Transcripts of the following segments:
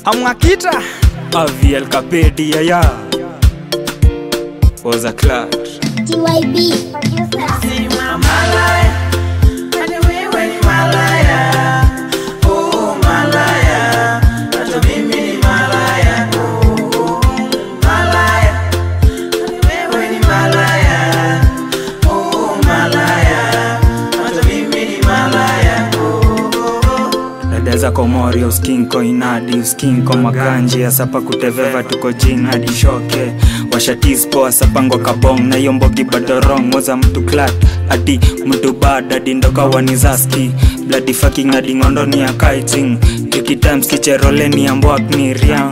amwakita Avi El Capedi ya was a cloud. TYB producer. Dada za komori uskinko inadi uskinko maganji asapa kuteveva tuko jin hadi shoke washatispo asapangwa kabong na hiyo mbogi badorong moza mtu klat ati mtu bad adi ndoka wanizaski bloody fucking adi ngondo ni ya kaiting Tricky times kicherole ni ya mbwak ni riang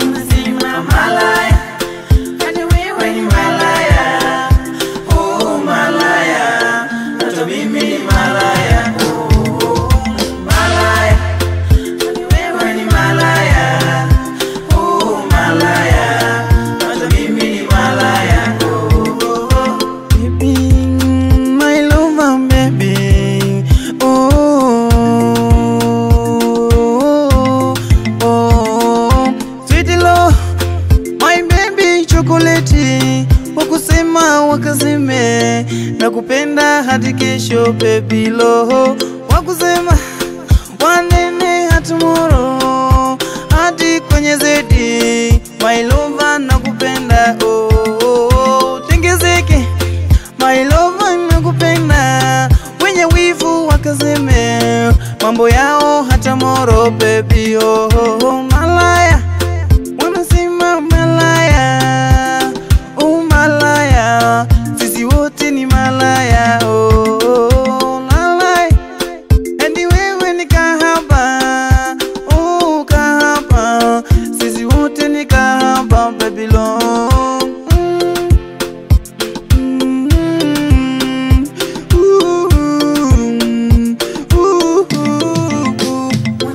Baby, my lover, baby. Oh, oh, sweet love, my baby chocolate. Wakusema wakaseme na kupenda hadi kesho baby lo. Wakusema wanene hadi tomorrow hadi kwenye zedi. My lover nakupenda oh, oh, oh. Tengezeke My lover nakupenda, wenye wivu wakaseme mambo yao hata moro baby oh, oh, oh. Malaya wanasema malaya, oh malaya, sisi wote ni malaya oh, oh, oh. Malaya Eti wewe ni kahaba, oh kahaba, sisi wote ni kahaba baby lo. Mm. Mm. Ooh. Ooh. Ooh.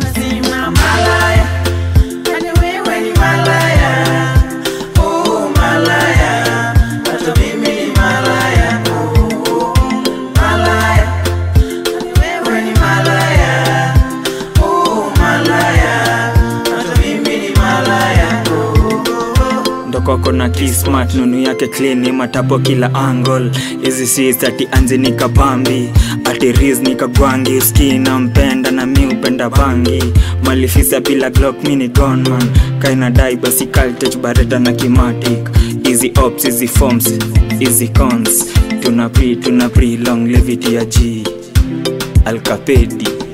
ndokoko na kismat nunu yake klini matapo kila angle hizi sis ati anzi nikapambi ati riz nikagwangi uski nampenda na mi upenda bangi malifisa bila glock mini gonman kaina dai basi kaltech bareta na kimatic hizi ops hizi forms hizi cons tuna pre tuna pre long levity ya g alkapedi